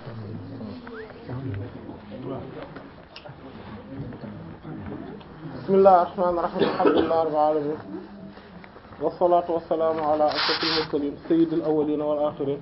bismillahir rahmanir rahim alhamdulillahi rabbil alamin wassalatu wassalamu ala ashrafil mursalin sayyidil awwalin wal akhirin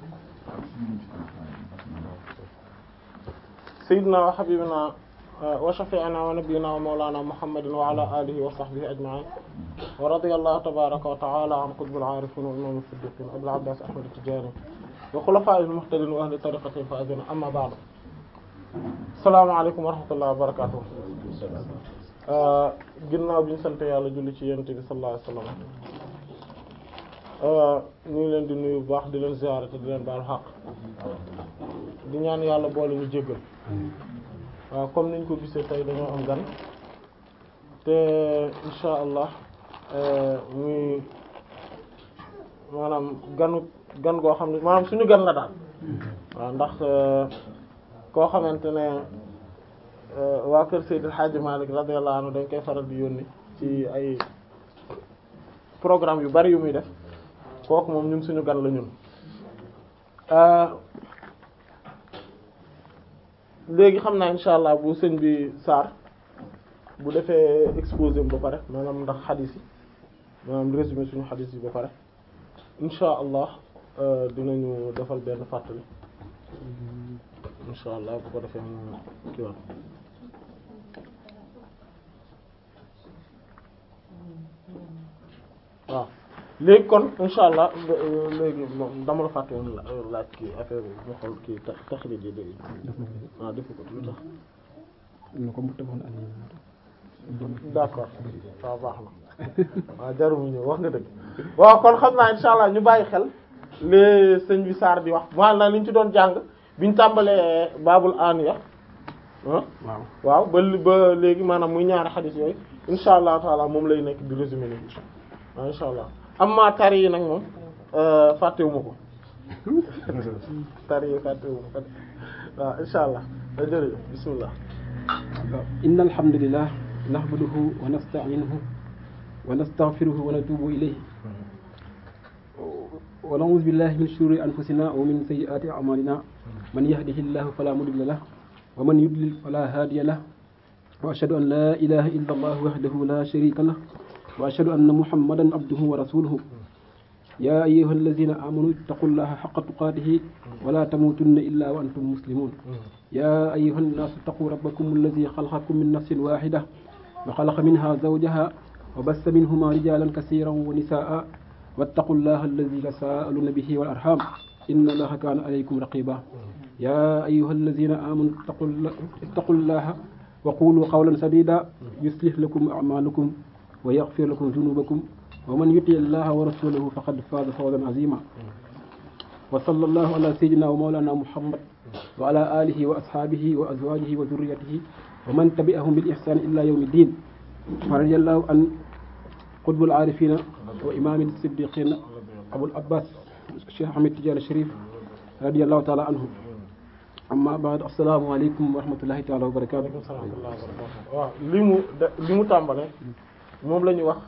sayyidina wa habibina wa shafi'ina wa nabiyyina wa mawlana muhammadin wa ala alihi wa sahbihi ajma'in wa radiyallahu tabaraka wa ta'ala an qutbil arifin wa imam as-siddiqin abil abbas ahmad at-tijani wa khulafa'il muhtadin wa ahli tariqatil faizin amma ba'du assalamu alaykum wa rahmatullahi wa barakatuh ginnaaw bi ñu sant yàlla julli ci yonent bi sallallahu alayhi wasallam ñu ngi leen di nuyu bu baax di leen ziyaare te di leen baal xaq di ñaan yàlla boole ñu jéggal waaw comme niñ ko gisee tey dañoo am gan te insha allah muy maanaam ganu gan goo xam ne maanaam suñu gan la daal waaw ndax koo xamante ne waa kër Seydil Hadji Malick radiyallahu anhu dañ koy faral di yónni ci ay programme yu bari yu muy def kooku moom ñun suñu gan la ñun léegi xam naa insha allah bu sëñ bi Sarr bu defee exposé ba pare maanaam ndax xadis yi maanaam résumé suñu xadis yi ba pare insha allah dinañu defal benn fàttali insha allah bu ko defee mu kii woon waaw léegi kon insha allah léegi moom dama la fàtte woon laaj kii affaire bi mu xool kii tax taxrij yi dégg waaw defu ko lu tax d'accord waaw baax na waaw jarumu ñëw wax nga dëgg waaw kon xam naa insha allah ñu bàyyi xel li sëñ bi Sarr di wax maanaam li ñu ci doon jàng biñ tàmbalee baabul aniya ah waaw ba ba léegi maanaam muy ñaari xadis yooyu insha allah taala moom lay nekk di résumé ni waaw insha allah amma tari yi nag moom fàttewuma ko tari yi fàttewuma ko waaw insha allah da jërëjëf bismillah inna alhamdulillah nahmaduhu wa nasta'inuhu wa nastaghfiruhu wa natubu ilayhi wa na'udhu billahi min shururi anfusina wa min sayyiati a'malina man yahdihillahu fala mudilla lahu wa man yudlil fala hadiya lahu wa ashhadu an la ilaha illa allah wahdahu la sharika lahu wa ashhadu anna muhammadan abduhu wa rasuluhu ya ayyuha alladhina amanu ittaqullaha haqqa tuqatihi wa la tamutunna illa wa antum muslimun ya ayyuha an-nasu ittaqu rabbakum alladhi khalaqakum min nafsin wahidah wa khalaqa minha zawjaha wa bassa minhuma rijalan kaseeran wa nisaa wattaqullaha alladhi tasaaluna bihi wal arham inna allaha kana alaykum raqiba ya ayyuha alladhina amanu ittaqullaha wa qulu qawlan sadida yuslih lakum a'malakum wa yaghfir lakum dhunubakum wa man yuti allaha wa rasulahu faqad faza fawzan azima wa sallallahu ala sayyidina wa mawlana muhammad wa ala alihi wa ashabihi wa azwajihi wa dhurriyyatihi wa man tabi'ahum bil ihsan ila yawmi din wa radiyallahu an qutbul arifina wa imam as-siddiqin abul abbas cheikh ahmed tidiane sharif radiyallahu ta'ala anhu amma ba'd assalamu alaykum wa rahmatullahi ta'ala wa barakatuh waaw li mu li mu tàmbale moom la ñuy wax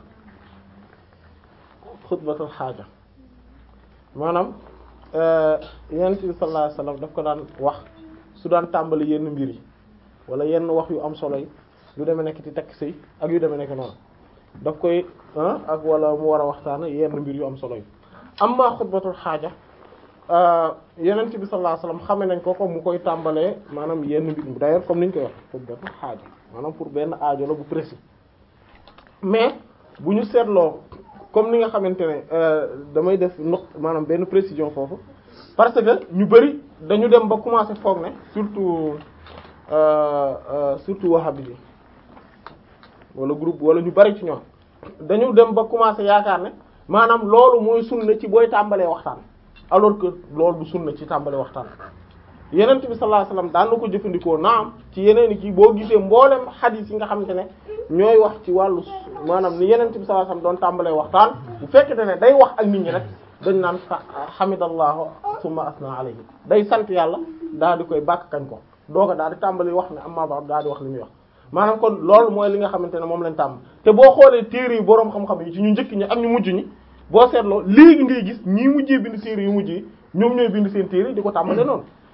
xutbatul xaaja maanaam yonent bi sallallahu alayhi wasallam daf ko daan wax su daan tàmbali yenn mbir yi wala yenn wax yu am solo yi yu demee nekk ci tekk sëy ak yu demee nekk noonu daf koy ak wala mu war a waxtaan yenn mbir yu am solo yi amma xutbatul xaaja yonent bi sallallahu alayhi wasallam xame nañ ko ko mu koy tàmbalee maanaam yenn mbir d'ailleurs comme niñ koy wax xutbatul xaaja maanaam pour benn aajo la bu précis mais bu ñu seetloo comme ni nga xamante ne damay def noq maanaam benn précision foofu parce que ñu bari dañu dem ba commencer foog ne surtout surtout wahhabi yi wala groupe wala ñu bari ci ñoom dañu dem ba commencer yaakaar ne maanaam loolu mooy sunna ci booy tàmbalee waxtaan alors que loolu du sunna ci tàmbalee waxtaan yenent bi sallallahu alayhi wasallam daan na ko jëfandikoo naam ci yeneen i kii boo gisee mboolem xadiis yi nga xamante ne ñooy wax ci wàllu maanaam ni yenent bi sallallahu alayhi wasallam doon tàmbalee waxtaan bu fekkente ne day wax ak nit ñi rek dañ naan hamidallahu summa asna alayhi day sant yàlla daal di koy bàkk kañ ko dooga daal di tàmbali wax ne amma ba daal di wax li muy wax maanaam kon loolu mooy li nga xamante ne moom lañ tàmm te boo xoolee téere yi boroom xam-xam yi ci ñu njëkk ñi ak ñu mujj ñi boo seetloo léegi ngay gis ñii mujjee bind téere yu mujj yi ñoom ñooy bind seen téere di ko tàmbale noonu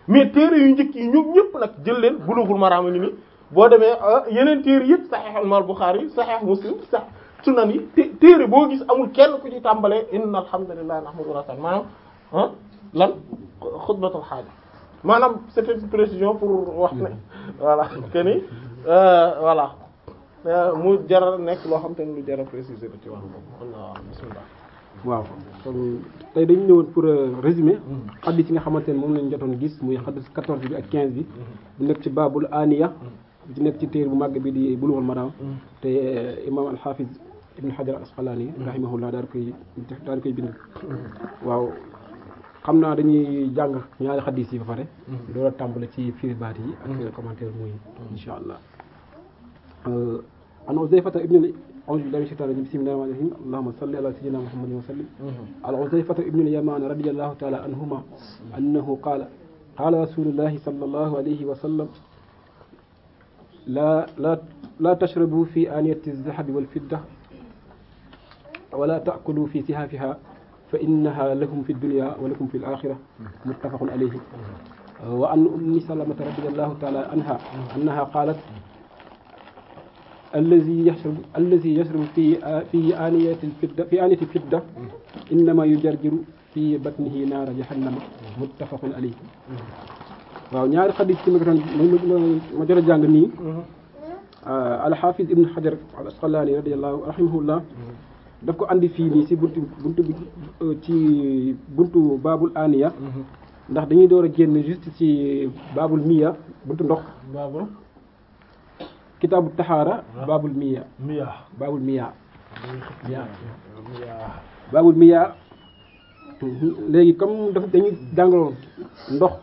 mais téere yu njëkk yi ñoom ñëpp nag jël leen Bulughul Maram ni ni boo demee yeneen téere yëpp Sahih Imam Bukhari Sahih Muslim Sahih Sunan yi té téere boo gis amul kenn ku ci tàmbalee inna alhamdulillahi nahmaduhu wa nasta'inuhu maanaam ah lan xutbatul xaaja maanaam c'était une précision pour wax ne voilà que ni voilà mu jar nekk loo xam te ne lu jar a préciser la ci wàllu boobu Allah bismillah waaw kon tey dañu ñëwoon pour résumer xaddis yi nga xamante ne moom lañ jotoon gis muy xaddis 14 bi ak 15 bi bu nekk ci baabul aniya bu ci nekk ci téere bu màgg bi di Bulughul Maram te imam al-Hafiz ibn Hajar al-Asqalani rahimahullah daal koy daal koy bind waaw xam naa dañuy jàng ñaari xaddis yi ba pare loolu a tàmbale ci firi baat yi ak commentaire muy insha allah an Uzayfata ibn أعوذ بالله من الشيطان الرجيم بسم الله الرحمن الرحيم اللهم صل على سيدنا محمد وسلم على حذيفة ابن اليمان رضي الله تعالى عنهما أنه قال قال رسول الله صلى الله عليه وسلم لا لا لا تشربوا في آنية الذهب والفضة ولا تأكلوا في سهافها فإنها لكم في الدنيا ولكم في الآخرة متفق عليه وعن أم سلمة رضي الله تعالى عنها أنها قالت الذي يشرب الذي يشرب في في آنية الفضة في آنية الفضة إنما يجرجر في بطنه نار جهنم متفق عليه waaw ñaari xadis ci ma doon ma jot a jàng nii alxaafis ibn xajar al asqalaani radiallahu rahimahullah daf ko andi fii nii si buntu buntu bi ci buntu baabul aniya ndax dañuy door a génn juste ci baabul miya buntu ndox baabul kitaabu taxaara baabul miya miya baabul miya miya baabul miya léegi comme dafa dañuy jàngaloon ndox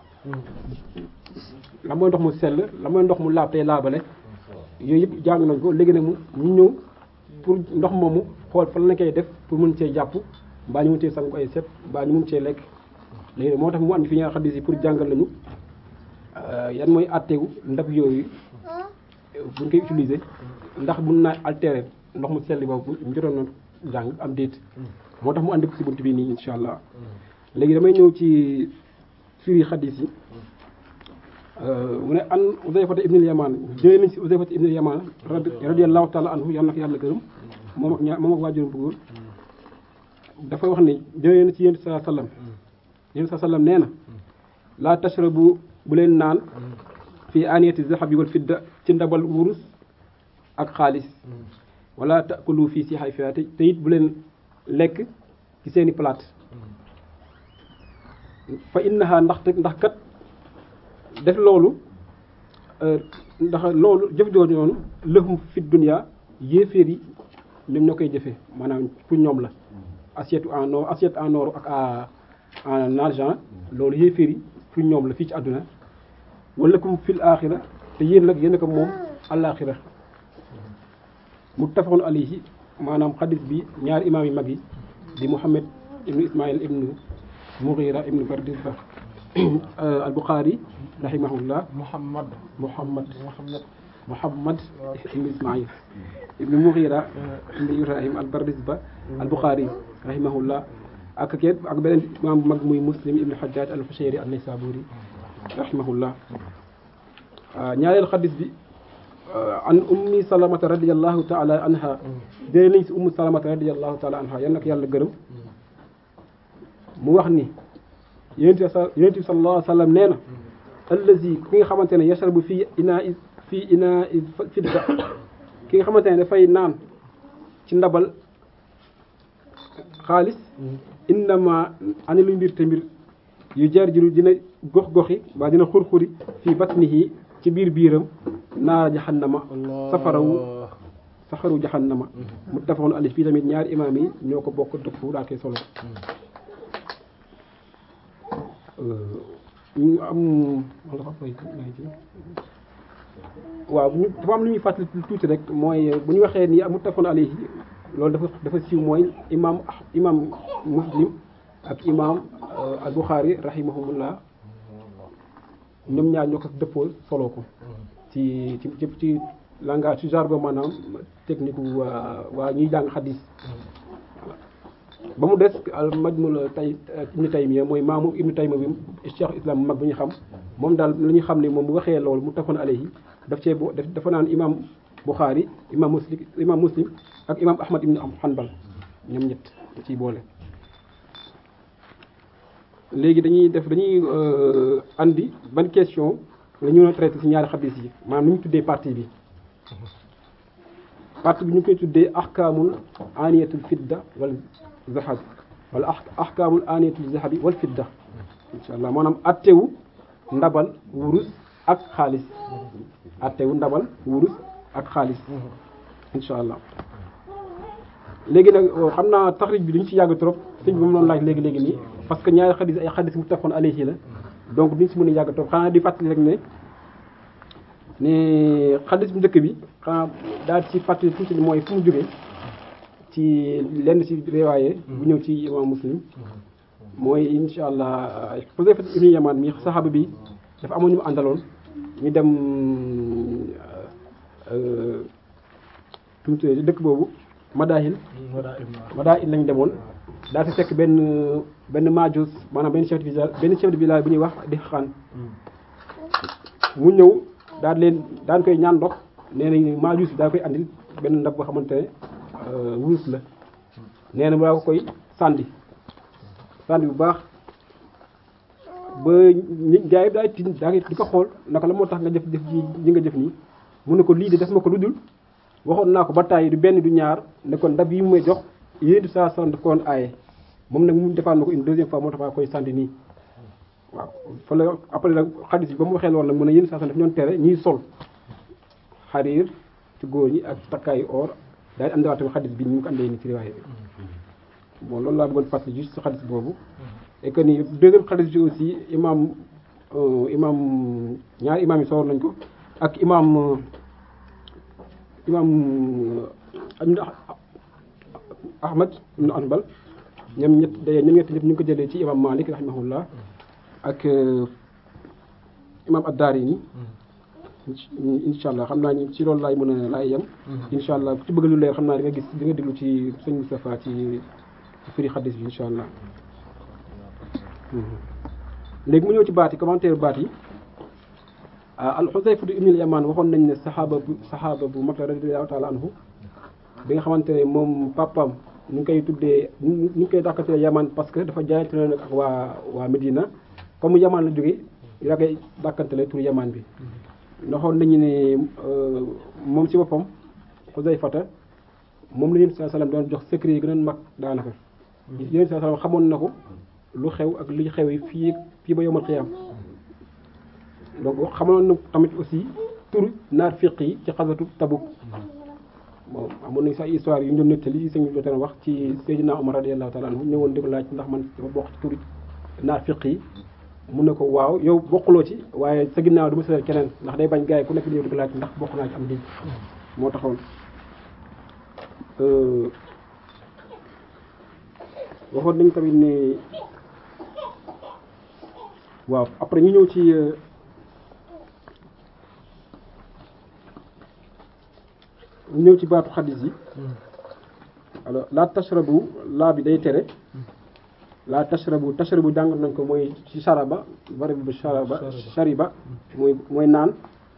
la mooy ndox mu sell la mooy ndox mu laab tey laabale yooyu yëpp jàng nañ ko léegi nag mu ñu ñëw pour ndox moomu xool fan la koy def pour mën cee jàpp mbaa ñu mën cee sangu ay set mbaa ñu mën cee lekk léegi nag moo tax mu andi fi ñaar xaddis yi pour jàngal lañu yan mooy àtteegu ndab yooyu buñ koy utiliser ndax mun naa altérer ndox mu sell boobu ñu jotoon na jàng am déet moo tax mu andi ko si bunt bi nii insha allah léegi damay ñëw ci firi xadis yi mu ne an Uzayfata ibnul Yamaan jëlee nañ si Uzayfata ibnul Yamaan radiyallahu taala anhu yàlla na ko yàlla gërëm moom ak ñaar moom ak waajuram bu góor dafa wax ne jëlee na ci yéen saa sallam yéen saa sallam nee na laa tashrabu bu leen naan fii aniyati zahabi wal fidda ci ndabal wurus ak xaalis wala taakulu fii si xay fiyaate te it bu leen lekk ci seeni plate fa innaha ndax ndax kat def loolu ndax loolu jëf jooju noonu lëhum fi dunya yéeféer yi ñoom ñoo koy jëfee maanaam pour ñoom la assiette en or assiette en or ak en argent loolu yéeféer yi pour ñoom la fii ci àdduna wala kum fil axira te yéen nag yéen ko moom àllaaxira muttafaqun alayhi maanaam xadis bi ñaari imaam yi mag yi di Muhammad ibnu Ismaïl ibnu Mughira ibnu Bardizbah al Bukhari rahimahullah Muhammad Muhammad Muhammad Muhammad ibnu Ismaïl ibnu Mughira ibnu Ibrahim al Bardizbah al Bukhari rahimahullah ak kenn ak beneen imaam bu mag muy Muslim ibnu Hajjaj al Fushayri an Naysaburi rahimahullah ñaareel xadis bi an ummi salamata radiallahu taala anha jëlee nañ si ummu salamata radiallahu taala anha yal na ko yàlla gërëm mu wax ni yonent bi sa yonent bi sallallahu alayhi wa sallam nee na allazi ki nga xamante ne yashrabu fii inaa i fii inaa i fidda ki nga xamante ne dafay naan ci ndabal xaalis innama ani lu mbir te mbir yu jar jiru dina gox-goxi waa dina xur-xuri fii batnihi ci biir biiram naara jahannama safarawu saxaru jahannama muttafaqun alayhi fii tamit ñaari imaam yi ñoo ko bokk dëpp daa koy solo ñu am waaw ñu dafa am lu ñuy fàttali tuuti rek mooy bu ñu waxee ni muttafaqun alayhi loolu dafa dafa siiw mooy imaam imaam muslim ak imaam al buxaari rahimahumullah ñoom ñaar ñoo ko dëppoo solo ko ci ci ci ci langage ci jargon maanaam technique waa waa ñuy jàng xadis ba mu des al majmul tay ibnu taymiya mooy maamu ibnu taymiya bi cheikh islam bu mag bi ñu xam moom daal la ñu xam ne moom bu waxee loolu mu tafoon alayhi daf cee bo dafa naan imam Bukhari imam muslim imam muslim ak imam Ahmad ibn Hanbal ñoom ñett ciy boole. léegi dañuy def dañuy andi ban question la ñu mën a traité ci ñaari xadis yi maanaam nu ñu tuddee partie bi partie bi ñu koy tuddee ahkaamul aniyatul fidda wal zahab wala ahkaamul aniyatul zahabi wal fidda insha allah maanaam attewu ndabal wurus ak xaalis attewu ndabal wurus ak xaalis insha allah léegi nag xam naa taxrij bi duñ ci yàgg trop sëñ bi moom loonu laaj léegi léegi nii parce que ñaari xadis ay xadis muttafaqun alayhi la donc duñ si mën a yàgg trop xanaa di fàttali rek ne ne xadis bu njëkk bi xanaa daal ci fàttali tuuti mooy fu mu jógee ci lenn ci riwaaye bu ñëw ci imam muslim mooy insha allah Xuzayfa ibn Yamaan mi saxaaba bi dafa amoon ñu mu àndaloon ñu dem tuuti dëkk boobu Madaahil Madaahil lañ demoon daal di fekk benn benn maajus maanaam benn chef de village benn chef de village bu ñuy wax di xaan mu ñëw daal leen daan koy ñaan ndox nee nañ maajus bi daa koy andil benn ndab boo xamante ne wurus la nee na mu daa ko koy sànni sànni bu baax ba ñi gaa yi daay tin daa di ko xool naka la moo tax nga jëf jëf ji ñi nga jëf nii mu ne ko lii de def ma ko lu dul waxoon naa ko ba tàyyi du benn du ñaar ne ko ndab yi mu may jox yéen du saa sant ko woon aaye moom nag mu defaan na ko une deuxième fois moo tax maa koy sànni nii waaw fa la après nag xadis bi ba mu waxee loolu nag mu ne yéen saa sant daf ñoon tere ñiy sol xariir ci góor ñi ak takkaayu or daal di andiwaat tamit xadis bi ni mu ko andee ni ci riwaaye bi bon loolu laa bëggoon fàttali juste ci xadis boobu et que ni deuxième xadis bi aussi imam imam ñaari imam yi soor nañ ko ak imam imam Ahmad ibn Hanbal ñoom ñett day ñoom ñett ñëpp ñu ngi ko jëlee ci imam Malik rahimahullah ak imam ad-Daarimi incha allah xam naa ni ci loolu laay mën a laay yem incha allah ku ci bëgg lu leer xam naa di nga gis di nga déglu ci sëñ Moustapha ci firi xadis bi incha allah léegi mu ñëw ci baat yi commentaire baat yi al Xusayfa ibn al-Yamaan waxoon nañ ne saxaaba bu saxaaba bu mag la radiyallahu taala anhu bi nga xamante ne moom papam ñu ngi koy tuddee ñu ngi koy dàkkatee Yamaan parce que dafa jaayante na nag ak waa waa Medina comme Yamaan la jógee yaa koy dàkkantele tur Yamaan bi ndaxoon nañu ne moom ci boppam Xusayfata moom la Yonent sallallahu alayhi wasallam doon jox secret yi gën a mag daanaka Yonent sallallahu alayhi wasallam xamoon na ko lu xew ak li xew yi fii fii ba yomal xiyaam donc xamoon na tamit aussi tur naar fiq yi ci xasatu Tabuk bon amoon nañu sax histoire yu ñu doon nettali yi sëñ bi doon wax ci Seydina Omar radiyallahu ta'ala anhu ñëwoon di ko laaj ndax man dafa bokk ci tur naar fiq yi mun na ko waaw yow bokkuloo ci waaye sa ginnaaw du ma seetal keneen ndax day bañ gars yi ku nekk di ko laaj ndax bokk naa ci am di moo taxoon waxoon nañ tamit ne waaw après ñu ñëw ci ñu ñëw ci baatu xadis yi alors la tashrabu laa bi day tere la tashrabu tashrabu jàng nañ ko mooy ci sharaba bari bu sharaba shariba mooy mooy naan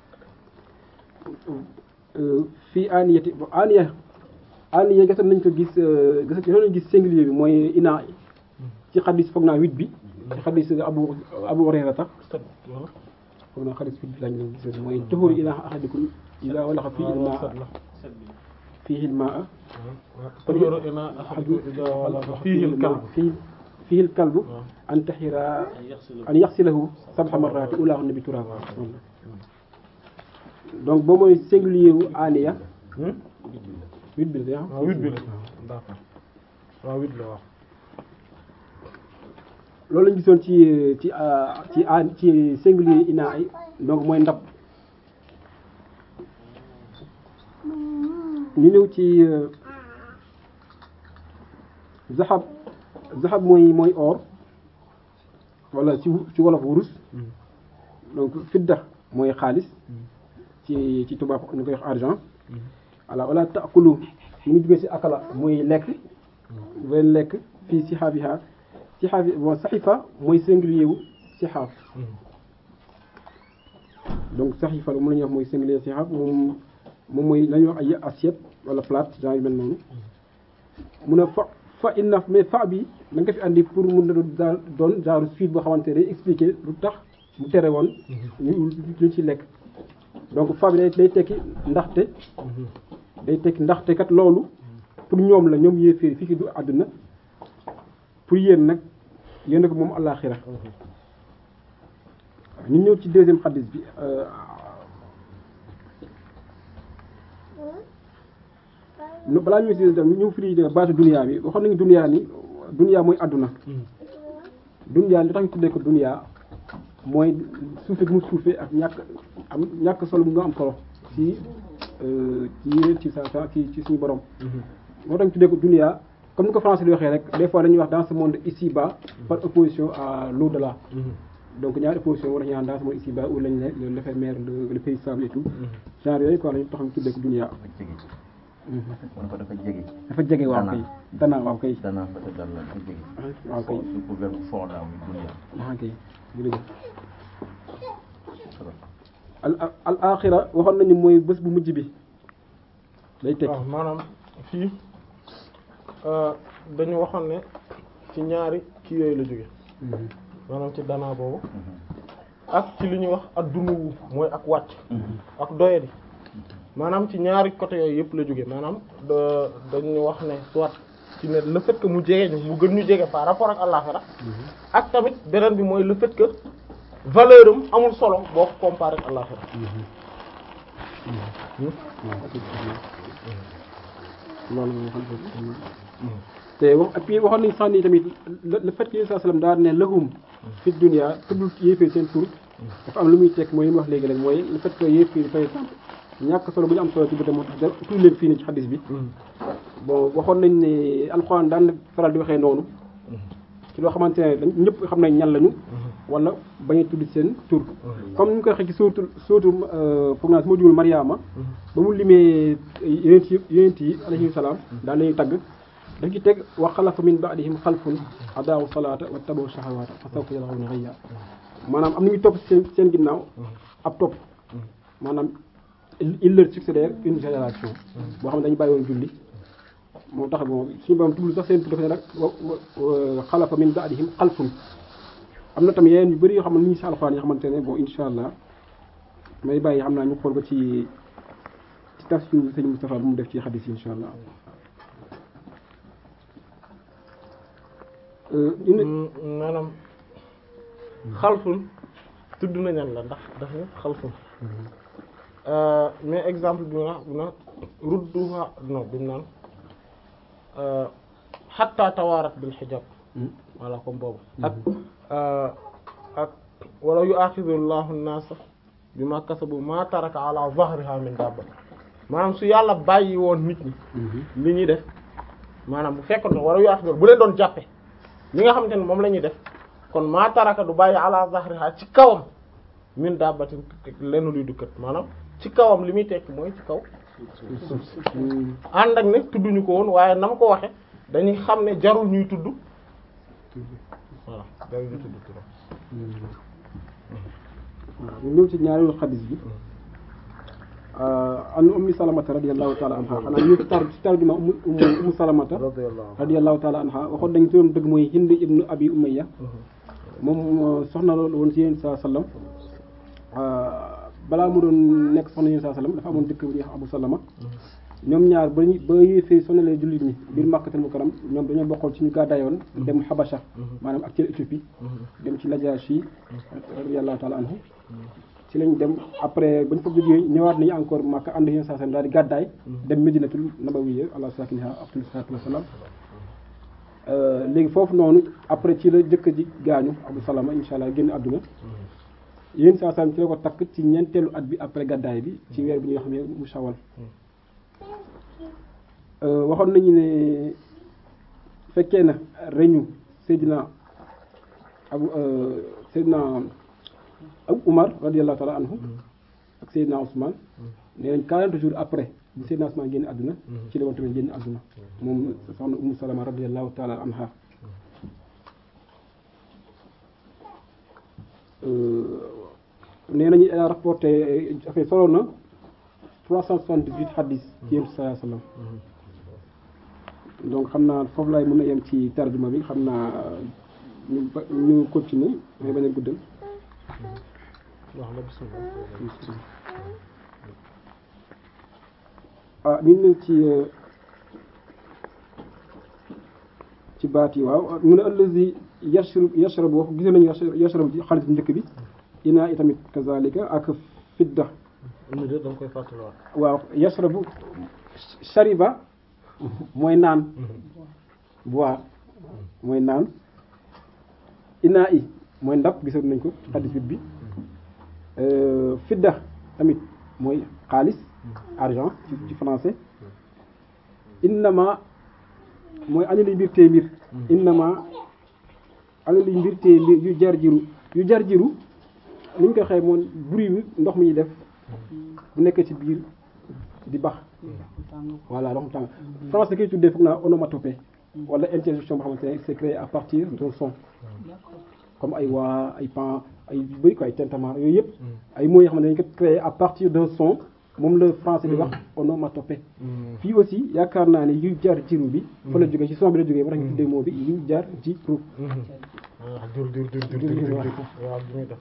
fii aniyati aniya aniya gisoon nañ ko gis gisoon nañ gis singulier bi mooy ina ci xadis foog naa huit bi ci xadis abu abu hurayra tax foog naa xadis huit bi lañ leen gisoon mooy tuhuru ina ahadikum ida walaxa fii ilmaa fii ilmaa fii fii kalbu an taxira an yaxsilahu sabxa marraati ulaahunna bi turaab donc boo mooy singulier wu aniya huit bi la waaw huit bi la d'accord waaw huit la wax loolu lañu gisoon ci ci ci ci singulier ina ay donc mooy ndab ñu ñëw ci zaxab zaxab mooy mooy or wala ci ci wolof wurus donc fidda mooy xaalis ci ci tubaab ñu koy wax argent voilà wala taakulu ñu ngi jógee ci akala mooy lekk benn lekk fii sixaabiha sixaabi bon saxifa mooy singulier wu sixaaf donc saxiifa moom la ñuy wax mooy singulier saxiifa moom moom mooy la ñuy wax ay assiette wala plate genre yu mel noonu mu ne fa fa inna mais fa bi da nga ko fi andi pour mun na doon genre suite boo xamante ne day expliquer lu tax mu tere woon ñu ñu ci lekk donc fa bi day day tekki ndaxte day tekki ndaxte kat loolu pour ñoom la ñoom yéeféeri fii ki du àdduna pour yéen nag yéen ko moom àllaaxira ñu ñëw ci deuxième xadis bi balaa ñuy si dem ñu firi baatu duniyaa bi waxoon nañu duniyaa ni duniyaa mooy àdduna duniyaa li tax ñu tuddee ko duniyaa mooy suufe gu mu suufe ak ñàkk am ñàkk solo bu nga am solo ci ci ci sa sa ci ci suñu borom moo tax ñu tuddee ko duniyaa comme ni ko français di waxee rek des fois dañuy wax dans ce monde ici-bas par opposition à l'au-delà donc ñaari opposition war nañu naan dans ce monde ici-bas où lañ ne l'éphémère le pays stable et tout genre yooyu quoi lañu tax ñu tuddee ko duniyaa kon ko dafa jege. dafa jege waaw kay danaa waaw kay danaa fa te dal la dafa jege. waaw kay su ko verbe fond la muy dunya. waaw kay jërëjëf al al axira waxoon nañu mooy bés bu mujj bi day tekki waaw maanaam fii dañu waxoon ne ci ñaari kii yooyu la jóge maanaam ci danaa boobu ak ci li ñuy wax ak dunuwu mooy ak wàcc ak doyadi maanaam ci ñaari côté yooyu yëpp la jóge maanaam dañu wax ne soit ci ne le fait que mu jege ñu mu gën ñu jege par rapport ak àllaxira ak tamit beneen bi mooy le fait que valeur am amul solo boo ko comparé ak àllaxira loolu moo xam te wax et puis waxoon nañu sax ni tamit le fait que Yonent sallallahu alayhi wasallam daal ne lahum fi dunya tuddul yéeféer seen tur dafa am lu muy tekk mooy li mu wax léegi rek mooy le fait que yéeféer par exemple ñàkk solo bu ñu am solo ci bëtam moo tax da tudd leen fii ni ci xadis bi bon waxoon nañ ne alxuraan daan na faral di waxee noonu ci loo xamante ne dañ ñëpp xam nañ ñan lañu wala bañ a tudd seen tur comme ni ñu ko waxee ci sóotul sóotu foog naa su ma jugul Mariama ba mu limee yonent yi yonent yi alayhi salaam daal lañuy tagg daf ci teg wa xalafa min ba'dihim xalfun adaawu salaata wa tabaw shahawaata fa sawfa yalqawna ghayya maanaam am nañu topp seen seen ginnaaw ab topp maanaam il leur succédèrent une génération boo xam ne dañu bàyyi woon julli moo tax bon suñu borom tudd sax seen tur dafa ne rek xalafa min ba'dihim xalfun am na tamit yeneen yu bëri yoo xam ne ni ñu si alxuraan yoo xamante ne bon insha allah may bàyyi xam naa ñu xool ko ci ci tafsir sëñ Moustapha bu mu def ci xadis yi insha allah maanaam xalfun tudd na ñan la ndax dafa xalfun mais exemple bi na bi na rudduha non bi mu naan xatta tawaarat bil xijab voilà comme boobu ak ak wala yu axidu llahu nnaasa bi ma kasabu ma taraka ala zahriha min dabba maanaam su yàlla bàyyi woon nit ñi li ñuy def maanaam bu fekkoon wala yu axidu bu leen doon jàppe li nga xamante ne moom la ñuy def kon ma taraka du bàyyi ala zahriha ci kawam min dabbatin lenn luy dukkat maanaam ci kawam li muy tekki mooy ci kaw suuf si ànd ak ne tudduñu ko woon waaye na ma ko waxe dañuy xam ne jarul ñuy tudd voilà jarul ñuy tudd turam waaw ñu ñëw ci ñaareelu xadis bi an ummi salamata radiyallahu taala anha xanaa ñu ci tar ci tarjuma umu umu salamata radiyallahu taala anha waxoon dañ turam dëgg mooy hind ibnu abi umayya moom soxna loolu woon ci yéen saa sallam balaa mu doon nekk soxna yéen saa sallam dafa amoon dëkk bu ñuy wax abu salama ñoom ñaar ba ñu ba yéefee sonalee jullit ñi biir Makkatul Mukarram ñoom dañoo bokkoon ci ñu gàddaayoon dem Habasha maanaam ak ci Éthiopie dem ci Najashi radiyallahu taala anhu ci lañ dem après bañ fa jógee ñëwaat nañu encore Makka ànd yéen saa sallam daal di gàddaay dem Medinatul Nabawiyya ala sakiniha afdalu salaatu wassalaam léegi foofu noonu après ci la jëkk ji gaañu Abu Salama insha allah génn àdduna yéen saa sallam ci la ko takk ci ñeenteelu at bi après gàddaay bi ci weer bi ñuy xam ne mu shawal waxoon nañu ne fekkee na reñu Seydina Abu Seydina Abu Umar radiyallahu ta'ala anhu ak Seydina Ousmane nee nañ 40 jours après bu Seydina Ousmane génn àdduna ci la woon tamit génn àdduna moom soxna Umu Salama radiyallahu ta'ala anha nee nañu elle a rapporté enfin solo na 378 hadis ci yéen sallallahu alayhi wasallam donc xam naa foofu laay mën a yem ci tarjuma bi xam naa ñu ba ñu continuer mais bañ a guddal wax na bismillah ah ñu ñëw ci ci baat yi waaw mu ne allazi yashrabu yashrabu wax gis nañu yashrabu ci xaalis bu njëkk bi inaa i tamit kazalika ak fidda ñu de danga koy fàttaliwaat waaw yashrabu shariba mooy naan boire mooy naan inaa i mooy ndab gisoon nañ ko ci xadis bi fidda tamit mooy xaalis argent ci ci français innama mooy añali mbir tey mbir innama añali mbir tey mbir yu jar jiru yu jar jiru ni ñu ko xëy moom bruit bi ndox mi ñuy def bu nekkee ci biir di bax voilà ndox mu tàng français koy tuddee foog naa onomatopée wala interjection boo xamante ne c'est créé à partir d'un son comme ay waa ay pan ay yu bëri quoi ay tintamarre yooyu yëpp ay mots yoo xam ne dañ ko créé à partir d'un son moom la français di wax onomatopée fii aussi yaakaar naa ne yu jar jiru bi fa la jógee ci son bi la jógee ba tax ñu tuddee mot bi yu jar jiru waaw jur jur jur jur jur jur waaw bi muy def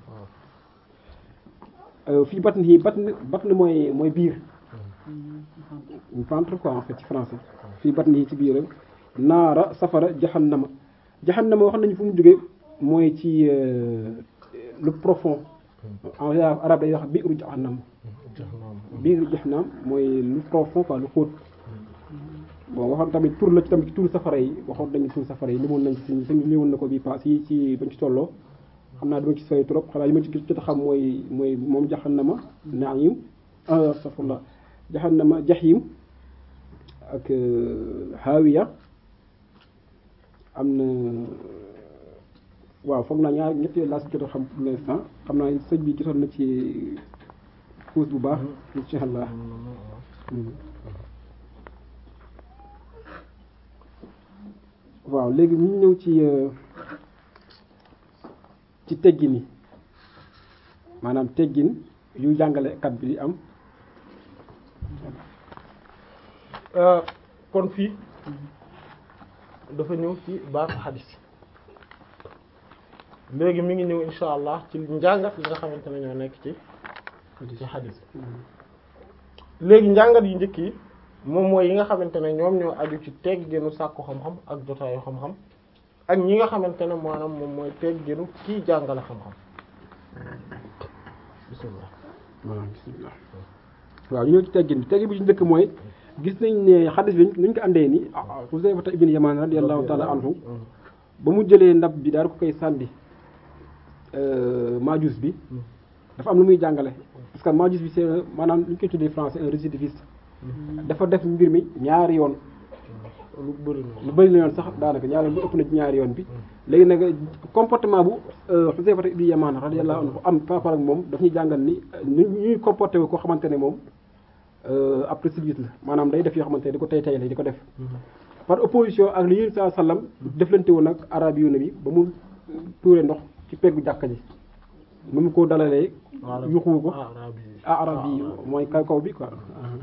waaw fii batn yi batn batn mooy mooy biir ventre quoi en fait ci français fii batn yi ci biir naara safara jahannama jahannama wax nañu fu mu jógee mooy ci le profond en arabe day wax biiru jahannam biiru jahannam mooy lu profond quoi lu xóot bon waxoon tamit tur la ci tamit ci tur safara yi waxoon nañu tur safara yi limoon nañ ci suñu limoon na ko bii paas yi ci bañ ci tolloo xam naa dama ci sooy trop xanaa li ma ci jot a xam mooy mooy moom jahannama naim astafurlah jahannama jahim ak hawiya am na waaw foog naa ñaar ñetti laa si jot a xam pour l'instant xam naa sëñ bi jotoon na ci xuus bu baax insha allah waaw léegi ñu ñëw ci ci teggin yi maanaam teggin yu jàngalekat bi di am kon fii dafa ñëw ci baatu xadis léegi mi ngi ñëw insha allah ci njàngat yi nga xamante ne ñoo nekk ci ci xadis léegi njàngat yu njëkk yi moom mooy yi nga xamante ne ñoom ñoo aju ci tegginu sàkku xam-xam ak jotaayu xam-xam ak ñi nga xamante ne maanaam moom mooy tegginu kii jàngale xam-xam bismillah waaw bismillah waaw ñu ñëw ci teggin bi teggin bi ci njëkk mooy gis nañ ne xadis bi nuñ ko andee ni Huzayfa ibn Yaman radiyallahu ta'ala anhu ba mu jëlee ndab bi daal ko koy sànni majus bi dafa am lu muy jàngale parce que majus bi c'est maanaam lu ñu koy tuddee français un récidiviste dafa def mbir mi ñaari yoon lu bëri lu bëri la yoon sax daanaka ñaari bu ëpp na ci ñaari yoon bi léegi nag comportement bu Huzayfa ibn Yaman radiyallahu anhu am par rapport ak moom daf ñuy jàngal ni ñu ñuy comporté wu koo xamante ne moom ab récidiviste la maanaam day def yoo xamante ne di ko tay tay la di ko def par opposition ak li yéen saa sallam deflante woon ak arabi yu ne bi ba mu tuure ndox ci peggu jàkka ji nu mu ko dalalee yuxuwu ko ah arabi yi mooy kaw kaw bi quoi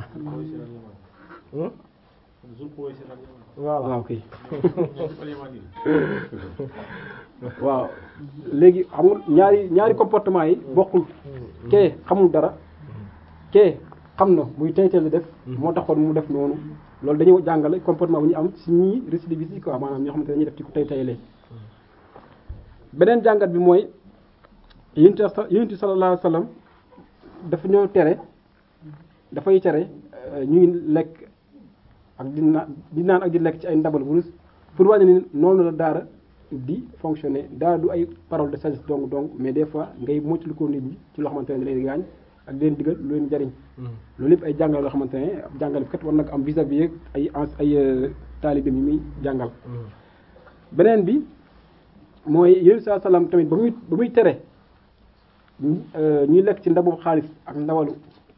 voilà waaw kay waaw léegi xamul ñaari ñaari comportement yi bokkul kee xamul dara kee xam na muy tayteel la def moo taxoon mu def noonu loolu dañuy jàngale comportement bu ñu am ci ñii récidiviste yi quoi maanaam ñoo xamante ne dañuy def ci ko tay tayalee beneen jàngat bi mooy yonent yonent sallallahu alayhi wasallam dafa ñoo tere dafay tere ñuy lekk ak di naan di naan ak di lekk ci ay ndabal wurus pour wàññi ni noonu la daara di fonctionner daara du ay parole de sagesse donc donc mais des fois ngay moytu ko nit ñi ci loo xamante ne da leen gaañ ak leen digal lu leen jariñ loolu yëpp ay jàngale loo xamante ne ab jàngale kat war nag am vis-à-vis ak ay ay taalibe yi muy jàngal beneen bi mooy yéen saa salaam tamit ba muy ba muy tere ñuy lekk ci ndabu xaalis ak ndawalu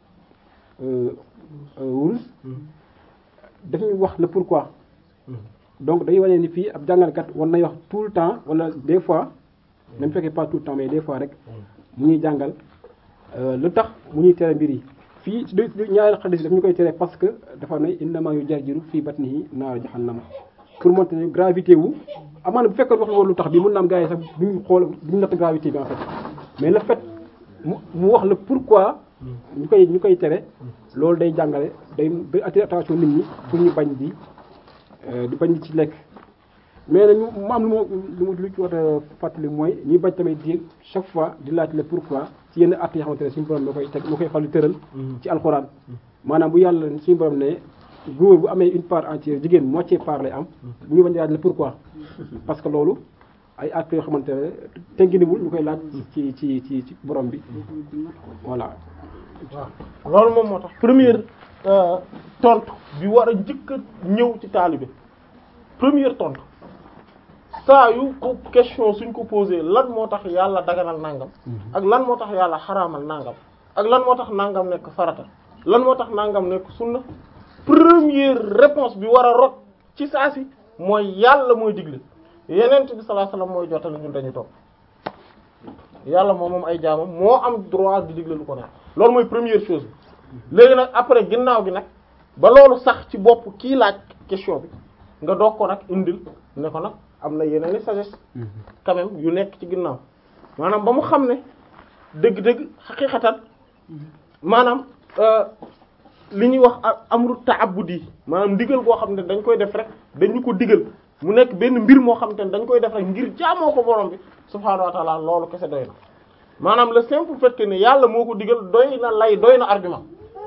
wurus daf ñuy wax le pourquoi donc day wane ni fii ab jàngalekat war nay wax tout le temps wala des fois même fekkee pas tout le temps mais des fois rek mu ñuy jàngal lu tax mu ñuy tere mbir yi fii ci ñaari xadis daf ñu koy tere parce que dafa ne innama yu jarjiru fii batnihi naar jahannama pour montrer ne gravité wu amaana bu fekkoon wax woon lu tax bi mën na am gars yi sax duñu xool duñu natt gravité bi en fait mais le fait mu mu wax la pourquoi ñu koy ñu koy tere loolu day jàngale day day attirer attention nit ñi pour ñu bañ di di bañ di ci lekk mais nag ñu mu am lu ma lu ma lu ci war a fàttali mooy ñuy bañ tamit di chaque fois di laaj le pourquoi ci yenn at yoo xamante ne suñu borom la koy teg la koy fal di tëral ci alxuraan maanaam bu yàlla suñu borom ne góor bu amee une part entière jigéen moitié part lay am ñu bañ di laaj le pourquoi parce que loolu ay at yoo xamante ne tegginiwul ñu koy laaj ci ci ci ci borom bi voilà waaw loolu moom moo tax première tontu bi war a njëkk a ñëw ci taalibe première tontu saa yu ko question suñ ko posé lan moo tax yàlla daganal nangam ak lan moo tax yàlla xaraamal nangam ak lan moo tax nangam nekk farata lan moo tax nangam nekk sunna première réponse bi war a rot ci saa si mooy yàlla mooy digle yenent bi sallallahu alayhi wasallam mooy jottali ñun dañu topp yàlla moom moom ay jaamam moo am droit di digle lu ko neex loolu mooy première chose bi léegi nag après ginnaaw gi nag ba loolu sax ci bopp kii laaj question bi nga doog ko nag indil ne ko nag am na yeneen i sagesse quand même yu nekk ci ginnaaw maanaam ba mu xam ne dëgg-dëgg xaqiqatan maanaam li ñuy wax amru ta'abbudi maanaam ndigal boo xam ne dañ koy def rek dañu ko digal mu nekk benn mbir moo xam te ne dañ koy def rek ngir jaamoo ko borom bi subhaanahu wa ta'ala loolu kese doy na maanaam le simple fait que ne yàlla moo ko digal doy na lay doy na argument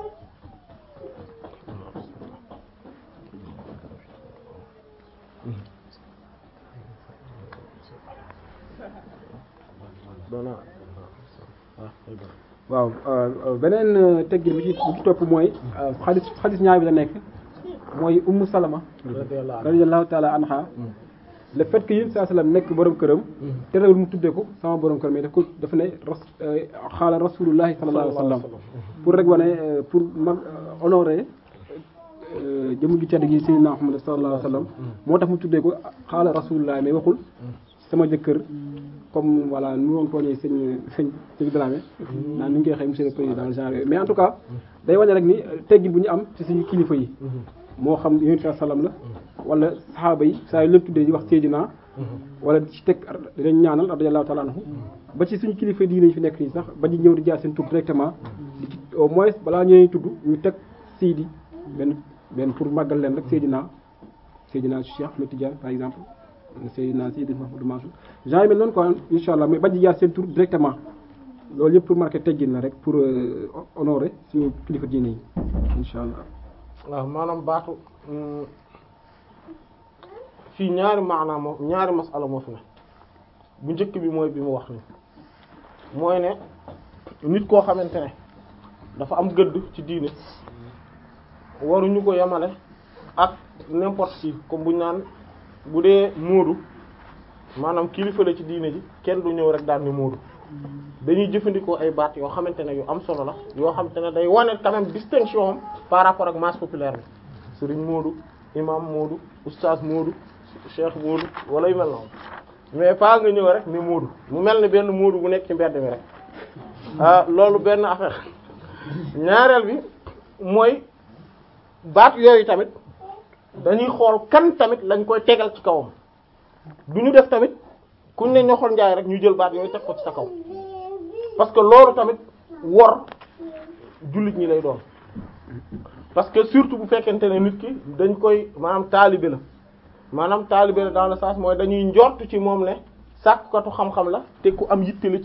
waaw beneen teggin bi ci bi ci topp mooy xadis xadis ñaar bi la nekk mooy ummu salama radiyallahu taala anha le fait que yéen saa sallam nekk borom këram terewul mu tuddee ko sama borom këram mais daf ko dafa ne ras xaala rasulullahi sallallahu alayhi wa sallam pour rek wane pour mag honorer jëmu ju tedd gi sayyidina Muhammad sallallahu alayhi wa sallam moo tax mu tuddee ko xaala rasulullahi mais waxul sama jëkkër comme voilà nu woon tooñee sëñ sëñ sëñ Dramé naan ni ñu koy xëy monsieur le président genre mais en tout cas day wane rek ni teggin bu ñu am ci suñu kilifa yi moo xam yonent bi sallam la wala saxaaba yi saa yu leen tuddee di wax Seydina wala ci teg dañ ñaanal radiyallahu ta'ala anhu ba ci suñu kilifa diine yi fi nekk nii sax ba ñu ñëw di jaar seen tur directement di ci au moins balaa ñëwee tudd ñu teg Seydi benn benn pour màggal leen rek Seydina Seydina Cheikh Ahmed Tidiane par exemple Seydina Seydi Mouhamadou Mansour genre mel noonu quoi incha allah mais bañ di jaar seen tur directement loolu yëpp pour marquer teggin la rek pour honorer suñu kilifa diine yi incha allah. waaw maanaam baatu fii ñaari maanaam moo ñaari masala moo fi ne bu njëkk bi mooy bi mu wax ni mooy ne nit koo xamante ne dafa am gëdd ci diine waruñu ko yemale ak n'importe qui comme buñ naan bu dee moodu maanaam kilifa la ci diine ji kenn du ñëw rek daal ni moodu dañuy jëfandikoo ay baat yoo xamante ne yu am solo la yoo xamante ne day wane quand même distinction am par rapport ak masse populaire bi sëriñ moodu imam moodu oustaz moodu cheikh moodu wala yu mel noonu mais pas nga ñëw rek ni moodu mu mel ni benn moodu bu nekk ci mbedd mi rek ah loolu benn affaire ñaareel bi mooy baat yooyu tamit dañuy xool kan tamit lañ koy tegal ci kawam du ñu def tamit kuñ ne ñoxol njaay rek ñu jël baat yooyu teg ko ci sa kaw parce que loolu tamit wor jullit ñi lay doon parce que surtout bu fekkente ne nit ki dañ koy maanaam taalibe la maanaam taalibe la dans le sens mooy dañuy njort ci moom ne sàkkatu xam-xam la te ku am yitte la